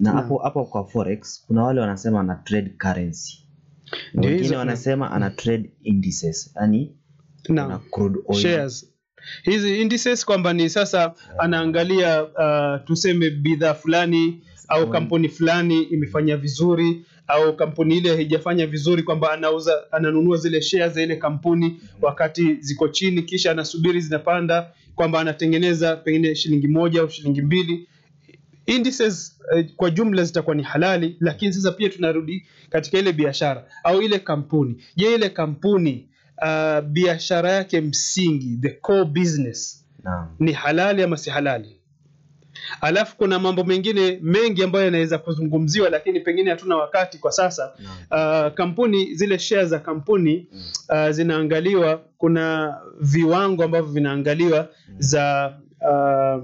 na Naam. hapo hapo kwa forex kuna wale wanasema ana trade currency na Ndio wengine hizo- wanasema ana trade indices yani Naam. kuna crude oil shares hizi indices kwamba ni sasa anaangalia uh, tuseme bidhaa fulani au Mm. kampuni fulani imefanya vizuri au kampuni ile haijafanya vizuri kwamba anauza ananunua zile shares za ile kampuni wakati ziko chini kisha anasubiri zinapanda kwamba anatengeneza pengine shilingi moja au shilingi mbili indices eh, kwa jumla zitakuwa ni halali lakini sasa pia tunarudi katika ile biashara au ile kampuni je ile kampuni uh, biashara yake msingi the core business naam ni halali ama si halali alafu kuna mambo mengine mengi ambayo yanaweza kuzungumziwa lakini pengine hatuna wakati kwa sasa naam uh, kampuni zile share za kampuni uh, zinaangaliwa kuna viwango ambavyo vinaangaliwa za uh,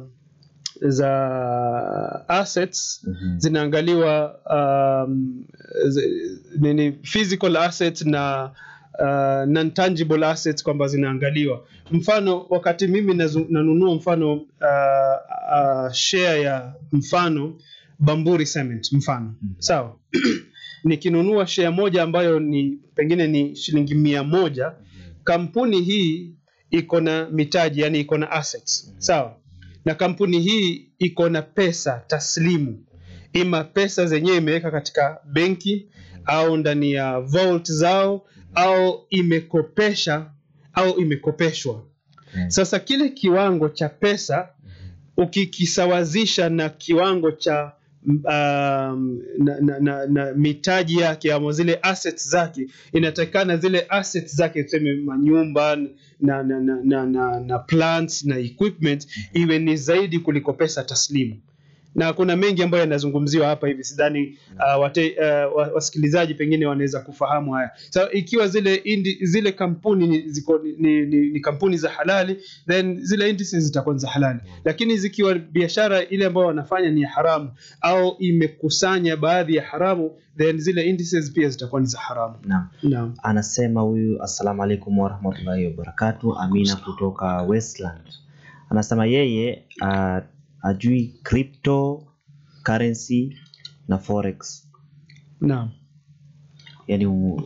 za assets Mhm. zinaangaliwa um, zi- nini physical assets na uh, non tangible assets kwamba zinaangaliwa mfano wakati mimi nazu- nanunua mfano uh, uh, share ya mfano bamburi cement mfano Mhm. sawa nikinunua share moja ambayo ni pengine ni shilingi mia moja kampuni hii iko na mitaji yani iko na assets sawa na kampuni hii iko na pesa taslimu ima pesa zenyewe imeweka katika benki au ndani ya vault zao au imekopesha au imekopeshwa Mhm. sasa kile kiwango cha pesa ukikisawazisha na kiwango cha um, na, na, na, na mitaji yake ama zile assets zake inatakikana zile assets zake tuseme manyumba na, na, na, na, na, na plants na equipment iwe ni zaidi kuliko pesa taslimu na kuna mengi ambayo yanazungumziwa hapa hivi sidhani uh, wate, uh, wa- wasikilizaji pengine wanaweza kufahamu haya so, ikiwa zile indi, zile kampuni ni, ziko, ni, ni, ni kampuni za halali then zile indices zitakuwa ni za halali lakini zikiwa biashara ile ambayo wanafanya ni ya haramu au imekusanya baadhi ya haramu then zile indices pia zitakuwa ni za haramu naam naam anasema huyu assalamu alaikum warahmatullahi wabarakatu amina kutoka westland anasema yeye uh, ajui crypto currency na forex naam yani u-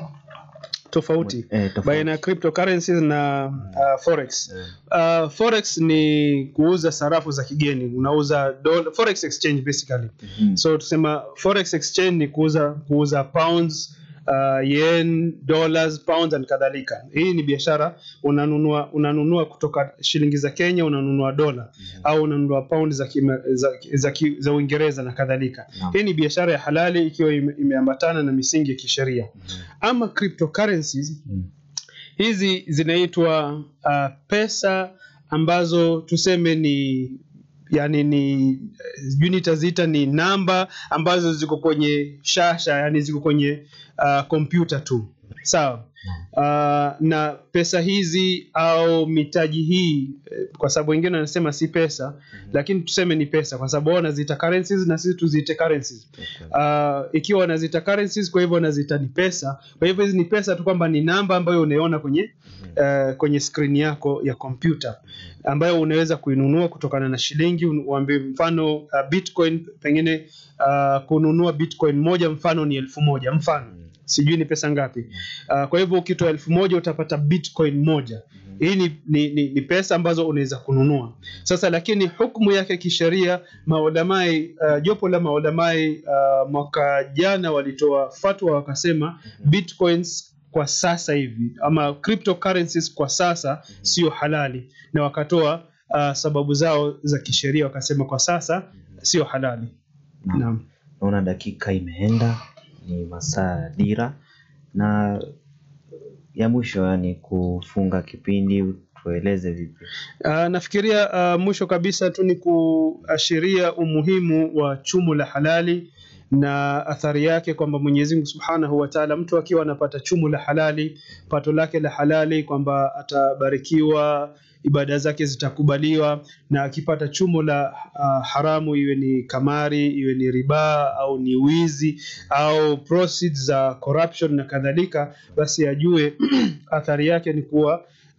tofauti eh, tofauti. baina ya cryptocurrencies na uh, forex Eh, uh, forex ni kuuza sarafu za kigeni unauza dola, forex exchange basically mhm. so tusema forex exchange ni kuuza kuuza pounds uh, yen dollars pounds and kadhalika hii ni biashara unanunua unanunua kutoka shilingi za kenya unanunua dola au unanunua pound za, kima, za, za, ki- za uingereza na kadhalika Naam. hii ni biashara ya halali ikiwa ime- imeambatana na misingi ya kisheria ama cryptocurrencies Mhm. hizi zinaitwa uh, pesa ambazo tuseme ni yani ni eh, sijui nitaziita ni namba ambazo ziko kwenye shasha yani ziko kwenye uh, kompyuta tu sawa uh, na pesa hizi au mitaji hii eh, kwa sababu wengine wanasema si pesa lakini tuseme ni pesa kwa sababu wao wanaziita currencies na sisi tuziite currencies uh, ikiwa wanaziita currencies kwa hivyo wanaziita ni pesa kwa hivyo hizi ni pesa tu kwamba ni namba ambayo unaiona kwenye uh, kwenye skrini yako ya kompyuta ambayo unaweza kuinunua kutokana na shilingi un- uambie mfano uh, bitcoin pengine uh, kununua bitcoin moja mfano ni elfu moja mfano sijui ni pesa ngapi uh, kwa hivyo ukitoa elfu moja utapata bitcoin moja hii ni, ni, ni, ni pesa ambazo unaweza kununua sasa lakini hukumu yake kisheria maulamai uh, jopo la maulamai uh, mwaka jana walitoa fatwa wakasema bitcoins kwa sasa hivi ama cryptocurrencies kwa sasa sio halali na wakatoa uh, sababu zao za kisheria wakasema kwa sasa sio halali Naam. naam naona dakika imeenda ni masaa ya dira na ya mwisho yani kufunga kipindi tueleze vipi Uh, nafikiria uh, mwisho kabisa tu ni kuashiria umuhimu wa chumo la halali na athari yake kwamba Mwenyezi Mungu Subhanahu wa Ta'ala, mtu akiwa anapata chumo la halali, pato lake la halali, kwamba atabarikiwa, ibada zake zitakubaliwa, na akipata chumo la uh, haramu, iwe ni kamari, iwe ni riba au ni wizi au proceeds za corruption na kadhalika, basi ajue athari yake ni kuwa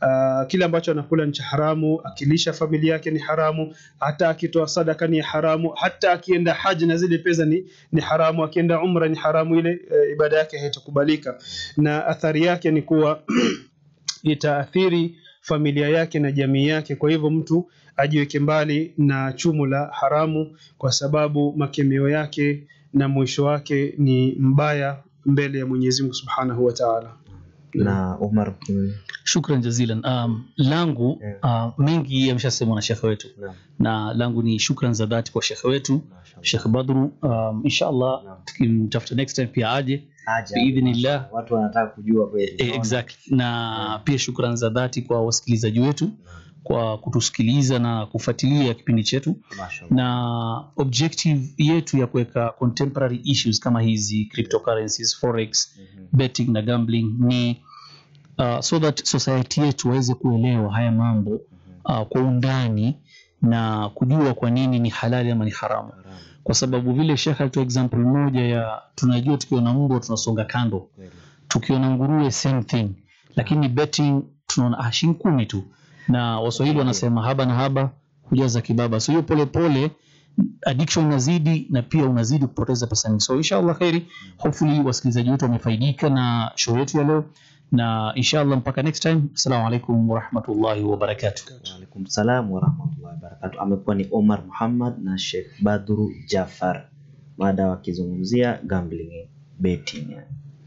Uh, kile ambacho anakula ni cha haramu, akilisha familia yake ni haramu, hata akitoa sadaka ni haramu, hata akienda haji na zile pesa ni, ni haramu, akienda umra ni haramu, ile uh, ibada yake haitakubalika, na athari yake ni kuwa itaathiri familia yake na jamii yake. Kwa hivyo mtu ajiweke mbali na chumo la haramu, kwa sababu makemeo yake na mwisho wake ni mbaya mbele ya Mwenyezi Mungu Subhanahu wa Ta'ala. na Umar mm, Shukran jazilan. Um, langu Yeah. uh, mengi yameshasemwa na shekhe wetu, naam, na langu ni shukran za dhati kwa shekhe wetu mashallah. Shekh Badru. Um, inshallah Naam. tukimtafuta next time pia aje Aja, biidhnillah. watu wanataka kujua kweli Eh, exactly. Na pia shukran za dhati kwa wasikilizaji wetu kwa kutusikiliza na kufuatilia kipindi chetu Mashallah. na objective yetu ya kuweka contemporary issues kama hizi cryptocurrencies forex Mhm. betting na gambling ni uh, so that society yetu waweze kuelewa haya mambo uh, kwa undani na kujua kwa nini ni halali ama ni haramu Haramu, kwa sababu vile shekh alitoa example moja ya tunajua tukiona mbwa tunasonga kando kweli. tukiona nguruwe same thing lakini betting tunaona ah, shilingi kumi tu na waswahili wanasema haba na haba hujaza kibaba so hiyo polepole addiction inazidi na pia unazidi kupoteza pesa nyingi so inshallah khairi hopefully wasikilizaji wetu wamefaidika na show yetu ya leo na inshallah mpaka next time assalamu alaikum warahmatullahi wabarakatuh Waalaikum salam warahmatullahi wabarakatuh. Amekuwa ni Omar Muhammad na Sheikh Badru Jafar, mada wakizungumzia gambling betting. yani.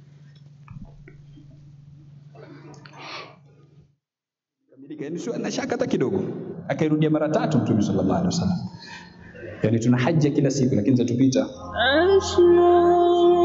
Kamilika, yani sio na shaka hata kidogo. Akairudia mara tatu Mtume sallallahu alaihi wasallam. Yani tuna haja kila siku lakini zatupita. أشرار